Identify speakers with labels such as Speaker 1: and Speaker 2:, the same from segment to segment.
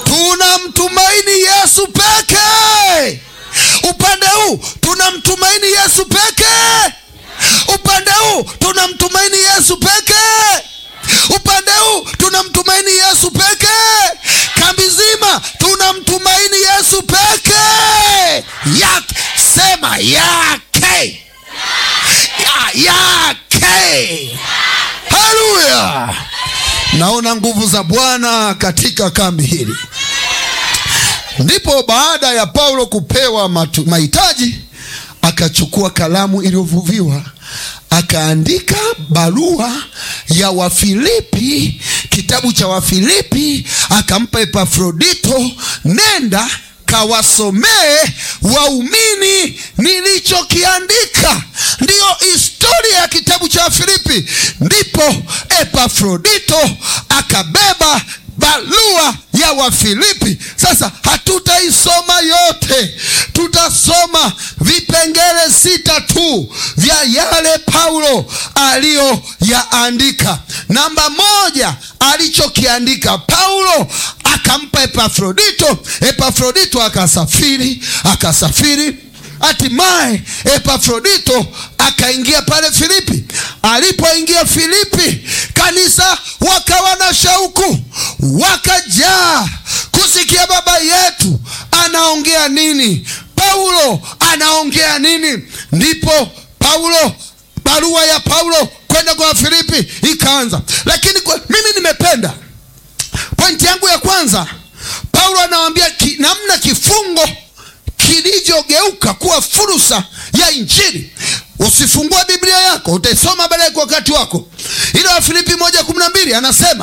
Speaker 1: tunamtumaini Yesu pekee. Upande huu tunamtumaini Yesu pekee. Upande huu tunamtumaini Yesu pekee. Upande huu tunamtumaini Yesu pekee. Kambi zima tunamtumaini Yesu pekee. Yake sema yake ya, yake. Haleluya! Naona nguvu za Bwana katika kambi hili. Ndipo baada ya Paulo kupewa matu- mahitaji, akachukua kalamu iliyovuviwa akaandika barua ya Wafilipi, kitabu cha Wafilipi, akampa Epafrodito, nenda kawasomee waumini nilichokiandika. Ndiyo historia ya kitabu cha Wafilipi. Ndipo Epafrodito akabeba barua ya Wafilipi. Sasa hatutaisoma yote, tutasoma vipengele sita tu vya yale Paulo aliyoyaandika. Namba moja, alichokiandika Paulo akampa Epafrodito. Epafrodito akasafiri, akasafiri hatimaye Epafrodito akaingia pale Filipi. Alipoingia Filipi, kanisa wakawa na shauku, wakajaa kusikia baba yetu anaongea nini, Paulo anaongea nini. Ndipo Paulo, barua ya Paulo kwenda kwa Filipi ikaanza. Lakini kwa, mimi nimependa pointi yangu ya kwanza, Paulo anawaambia ki, namna kifungo kilivyogeuka kuwa fursa ya Injili. Usifungue Biblia yako, utaisoma baadaye kwa wakati wako. Ile Wafilipi moja kumi na mbili anasema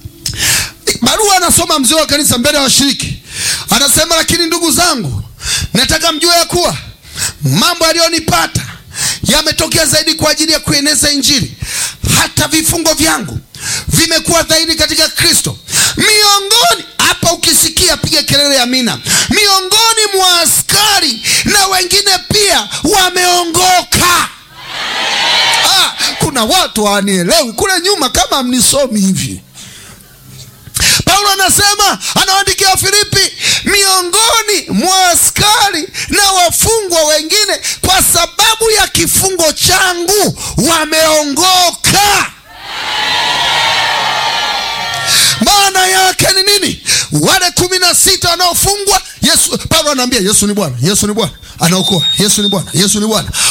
Speaker 1: barua, anasoma mzee wa kanisa mbele ya washiriki, anasema lakini ndugu zangu, nataka mjue ya kuwa mambo yaliyonipata yametokea zaidi kwa ajili ya kueneza Injili. Hata vifungo vyangu vimekuwa dhahiri katika Kristo miongoni hapa, ukisikia piga kelele ya amina. Miongoni mwa askari na wengine pia wameongoka. Ah, kuna watu hawanielewi kule nyuma, kama mnisomi hivi. Paulo anasema anawaandikia Wafilipi, miongoni mwa askari na wafungwa wengine, kwa sababu ya kifungo changu wameongoka. Maana yake ni nini? Wale kumi na sita wanaofungwa, Yesu, Paulo anaambia Yesu ni Bwana, Yesu ni Bwana, anaokoa, Yesu ni Bwana, Yesu ni Bwana.